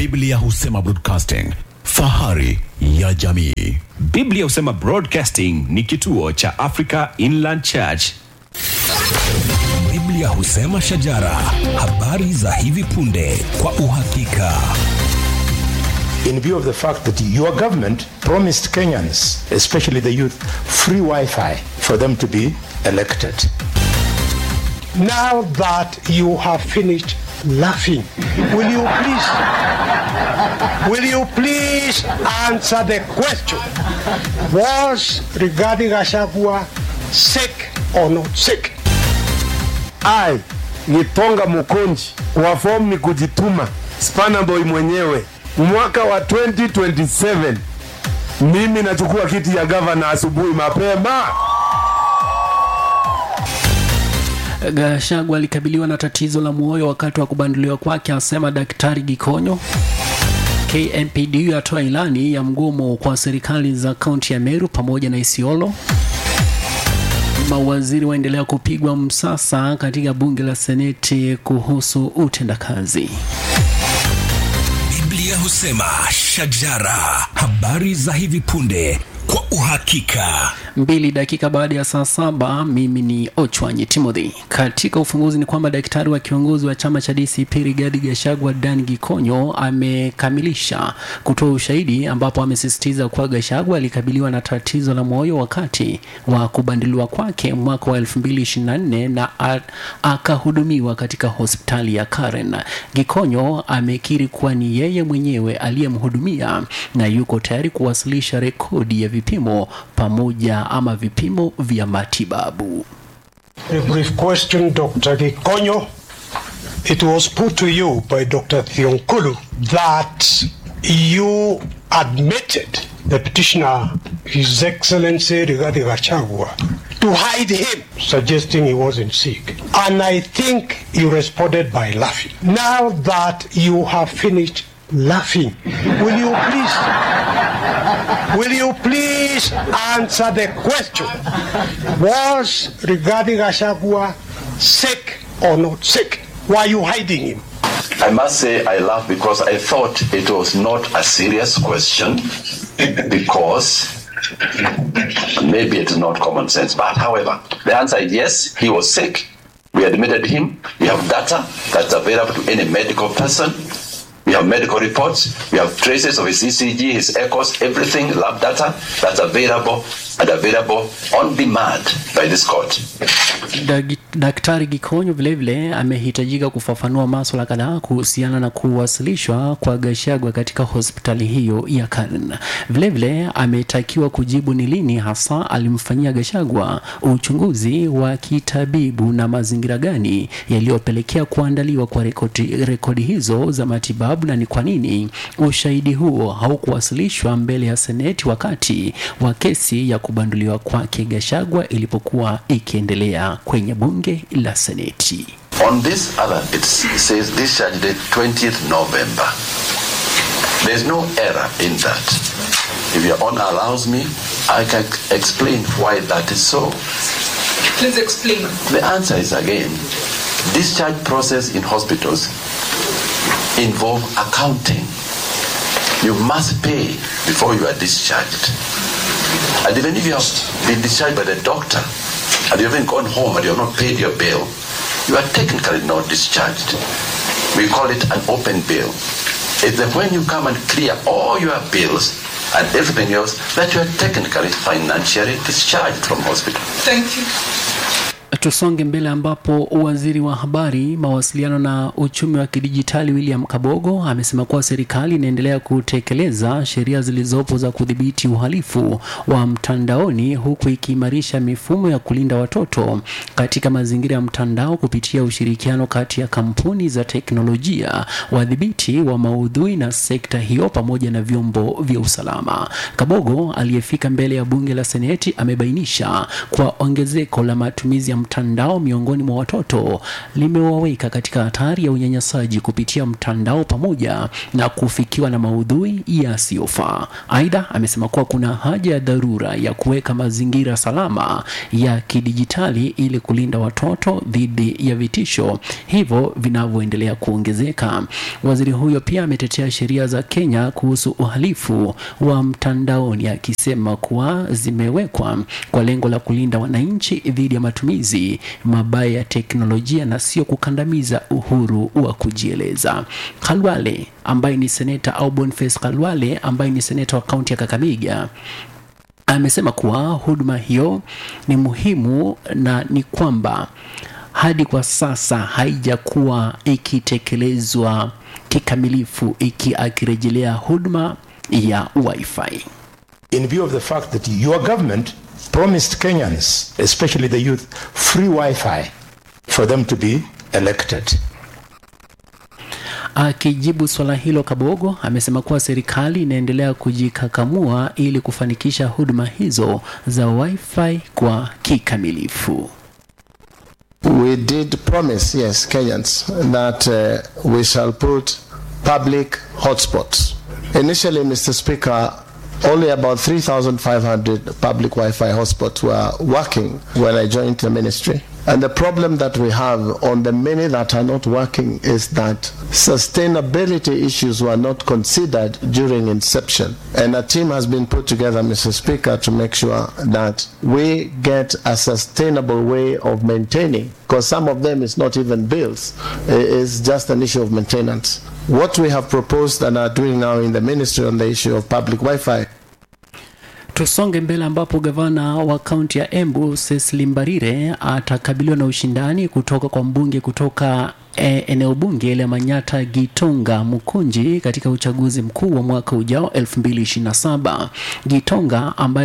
Biblia husema broadcasting, fahari ya jamii. Biblia husema Broadcasting ni kituo cha Africa Inland Church. Biblia husema shajara, habari za hivi punde kwa uhakika. in view of the fact that your government promised Kenyans, especially the youth, free Wi-Fi for them to be elected. Now that you have finished laughing, will you please, will you please answer the question? Was regarding Gachagua sick or not sick? I Gitonga Mukonji wa fomu ni kujituma, Spana Boy mwenyewe, mwaka wa 2027 mimi nachukua kiti ya gavana asubuhi mapema. Gachagua alikabiliwa na tatizo la moyo wakati wa kubanduliwa kwake, asema Daktari Gikonyo. KMPDU yatoa ilani ya mgomo kwa serikali za kaunti ya Meru pamoja na Isiolo. Mawaziri waendelea kupigwa msasa katika bunge la seneti kuhusu utendakazi. Biblia husema shajara, habari za hivi punde kwa uhakika. mbili dakika baada ya saa saba mimi ni ochwanyi timothy katika ufunguzi ni kwamba daktari wa kiongozi wa chama cha dcp rigadi gashagwa dan gikonyo amekamilisha kutoa ushahidi ambapo amesisitiza kuwa gashagwa alikabiliwa na tatizo la moyo wakati wa kubanduliwa kwake mwaka wa 2024 na a- akahudumiwa katika hospitali ya karen gikonyo amekiri kuwa ni yeye mwenyewe aliyemhudumia na yuko tayari kuwasilisha rekodi ya vipimo pamoja ama vipimo vya matibabu A brief question, Dr. Gikonyo. It was put to you by Dr. Thionkulu that you admitted the petitioner, His Excellency Rigathi Gachagua, to hide him, suggesting he wasn't sick. And I think you responded by laughing. Now that you have finished laughing, will you please, will you please answer the question? Was Rigathi Gachagua sick or not sick? Why are you hiding him? I must say I laugh because I thought it was not a serious question because maybe it's not common sense. But however, the answer is yes, he was sick. We admitted him. We have data that's available to any medical person. We have medical reports. We have traces of his ECG, his echoes, everything, lab data that's available and available on demand by this court. Dag- Daktari Gikonyo vilevile amehitajika kufafanua maswala kadhaa kuhusiana na kuwasilishwa kwa Gachagua katika hospitali hiyo ya Karen. Vilevile ametakiwa kujibu ni lini hasa alimfanyia Gachagua uchunguzi wa kitabibu na mazingira gani yaliyopelekea kuandaliwa kwa rekodi, rekodi hizo za matibabu na ni kwa nini ushahidi huo haukuwasilishwa mbele ya seneti wakati wa kesi ya kubanduliwa kwake Gachagua ilipokuwa ikiendelea kwenye bunge la seneti. On this other, it says discharge date 20th November. There's no error in that. If your honor allows me, I can explain why that is so. Please explain. The answer is again, discharge process in hospitals involve accounting. You must pay before you are discharged. And even if you have been discharged by the doctor and you haven't gone home and you have not paid your bill, you are technically not discharged. We call it an open bill. It's that when you come and clear all your bills and everything else, that you are technically financially discharged from hospital. Thank you. Tusonge mbele ambapo waziri wa habari, mawasiliano na uchumi wa kidijitali William Kabogo amesema kuwa serikali inaendelea kutekeleza sheria zilizopo za kudhibiti uhalifu wa mtandaoni huku ikiimarisha mifumo ya kulinda watoto katika mazingira ya mtandao kupitia ushirikiano kati ya kampuni za teknolojia, wadhibiti wa maudhui na sekta hiyo pamoja na vyombo vya usalama. Kabogo aliyefika mbele ya bunge la Seneti amebainisha kwa ongezeko la matumizi ya mtandao mtandao miongoni mwa watoto limewaweka katika hatari ya unyanyasaji kupitia mtandao pamoja na kufikiwa na maudhui yasiyofaa. Aidha, amesema kuwa kuna haja ya dharura ya kuweka mazingira salama ya kidijitali ili kulinda watoto dhidi ya vitisho hivyo vinavyoendelea kuongezeka. Waziri huyo pia ametetea sheria za Kenya kuhusu uhalifu wa mtandaoni akisema kuwa zimewekwa kwa lengo la kulinda wananchi dhidi ya matumizi mabaya ya teknolojia na sio kukandamiza uhuru wa kujieleza. Khalwale ambaye ni seneta au Boniface Khalwale ambaye ni seneta wa kaunti ya Kakamega amesema kuwa huduma hiyo ni muhimu na ni kwamba hadi kwa sasa haijakuwa ikitekelezwa kikamilifu, iki akirejelea huduma ya wifi. in view of the fact that your government promised Kenyans, especially the youth, free Wi-Fi for them to be elected. Akijibu swala hilo, Kabogo amesema kuwa serikali inaendelea kujikakamua ili kufanikisha huduma hizo za wifi kwa kikamilifu. We did promise, yes, Kenyans, that uh, we shall put public hotspots. Initially, Mr. Speaker, only about 3,500 public Wi-Fi hotspots were working when I joined the ministry. And the problem that we have on the many that are not working is that sustainability issues were not considered during inception. And a team has been put together, Mr. Speaker, to make sure that we get a sustainable way of maintaining, because some of them is not even bills, i- it's just an issue of maintenance. What we have proposed and are doing now in the ministry on the issue of public Wi-Fi Tusonge mbele ambapo gavana wa kaunti ya Embu Cecily Mbarire atakabiliwa na ushindani kutoka kwa mbunge kutoka e, eneo bunge la Manyata Gitonga Mukunji katika uchaguzi mkuu wa mwaka ujao 2027. Gitonga ambaye